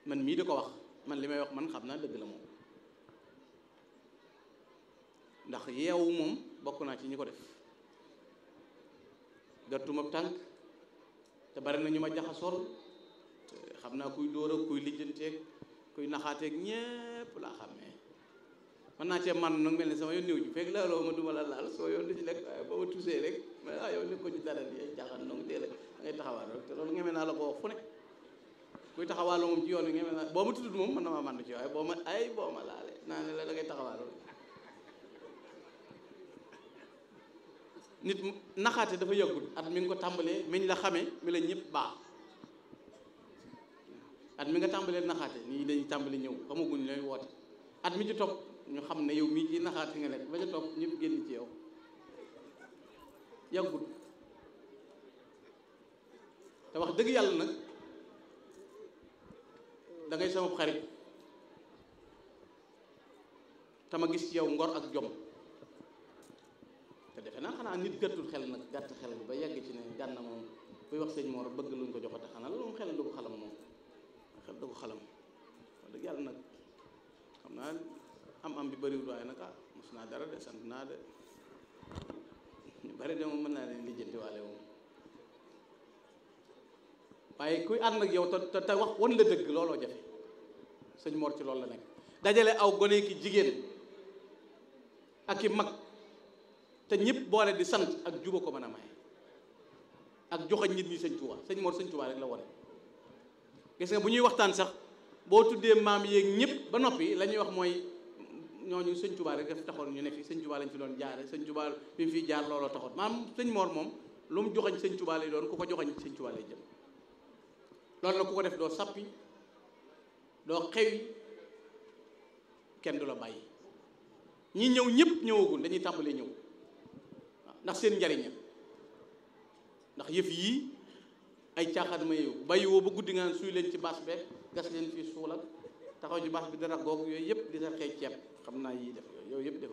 man mii di ko wax man li may wax man xam naa dëgg la moom ndax yeewu moom bokk naa ci ñi ko def gàttuma tànk te bari na ñu ma jaxasool te xam naa kuy dóor ak kuy lijjanteeg kuy naxaateeg ñépp laa xàmmee man naa cee man nag mel ni sama yoon néew ji fekk laaloo ma duma la laal soo yoon du ci lekk waaye boo ma tusee rek ma ah yow nekk ko ci dara di ay jaaxaan donc dee la da ngay taxawaal rek te loolu ngeme naa la ko wax fu ne kuy taxawaaloo moom ci yoon wi ngeme naa boo ma tuddut moom mën na maa mànd ci waaye boo ma ay boo ma laalee naa ne la da ngay taxawaaloo nit naxaate dafa yàggul at mi nga ko tàmbalee miñ la xamee mi la ñëpp baax at mi nga tàmbalee naxaate nii dañuy tàmbali ñëw xamaguñ lay woote at mi ci topp ñu xam ne yow mii ci naxaate nga nekk ba ca topp ñëpp génn ci yow yàggul te wax dëgg yàlla nag da ngay sama xarit te ma gis ci yow ngor ak jom te defe naa xanaa nit gàttul xel nag gàtt xel ba yegg ci ne gànna moom buy wax sëñ Mor bëgg luñ ko joxate xanaa loolu moom xel du ko xalam moom xel du ko xalam wax dëgg yàlla nag xam naa am am bi bëriwul waaye nag ah mos naa dara de sant naa de ñu bari de moom mën naa leen lijjanti waale moom waaye kuy ànd ak yow te te wax wan la dëgg looloo jafe sëñ Mor ci loolu la nekk dajale aw gone ki jigéen ak i mag te ñëpp boole di sant ak juba ko mën a maye ak joxañ nit ñi sëñ Tuubaa sëñ Mor sëñ Tuubaa rek la wone gis nga bu ñuy waxtaan sax boo tuddee maam yeeg ñëpp ba noppi la ñuy wax mooy ñooñu sëñ Tuubaa rek daf taxoon ñu ne fi sëñ Tuubaa lañ fi doon jaare sëñ Tuubaa bi mu fiy jaar looloo taxoon maam sëñ Mor moom lu mu joxañ sëñ Tuubaa lay doon ku ko joxañ sëñ Tuubaa lay jëm loolu nag ku ko def doo sappi doo xewi kenn du la bàyyi ñi ñëw ñëpp ñëwagul dañuy tàmbalee ñëw waaw ndax seen njariña ndax yëf yii ay caaxaan ma yow bàyyi woo ba guddi nga suy leen ci baas beeg gas leen fii suul ak taxaw ci baas bi dara googu yooyu yëpp di sa xëy ceeb xam naa yii def yooyu yëpp def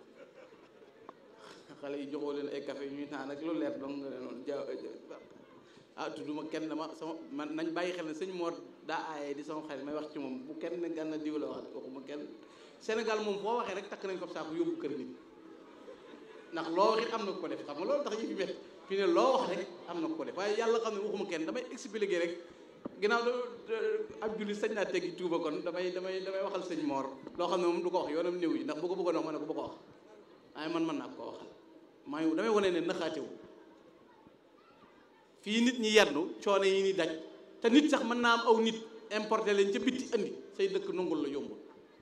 xale yi joxoo leen ay café ñuy naan ak lu leer donc nga ne noonu ja ah tudduma kenn dama sama man nañ bàyyi xel ne sëñ Mor daa aaye di sama xarit may wax ci moom bu kenn gànna diw la wax waxuma kenn Sénégal moom foo waxee rek takk nañ ko saako yóbbu kër nit ndax loo wax it am na ko def xam nga loolu tax ñu fi met fi ne loo wax rek am na ko def waaye yàlla xam ne waxuma kenn damay expliquer rek ginnaaw ab jullit sañ naa teggi tuuba kon damay damay damay waxal sëñ Mor loo xam ne moom du ko wax yoonam néew yi ndax bu ko bëggoon wax ma ne ko bu ko wax waaye man mën naa ko waxal maa ngi damay wane ne naxaatewu fii nit ñi yendu coono yi ni daj te nit sax mën naa am aw nit importé leen ca bitti andi say dëkk nungul la yombul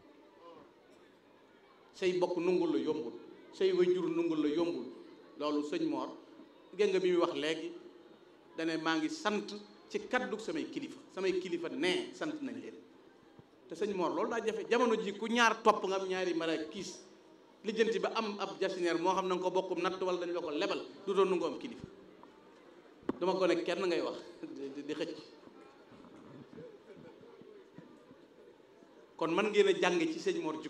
say bokk nungul la yombul say wayjur nungul la yombul loolu sëñ Mor gën nga bi muy wax léegi dane maa ngi sant ci kaddu samay kilifa samay kilifa nee sant nañ leen te sëñ Mor loolu daa jafe jamono ji ku ñaar topp nga am ñaari mara kiis lijjanti ba am ab jasineer moo xam na nga ko bokkum natt wala dañu la ko lebal du doon nu nga am kilifa dama ko ne kenn ngay wax di xëcc kon man ngeen a jàng ci sëñ Mor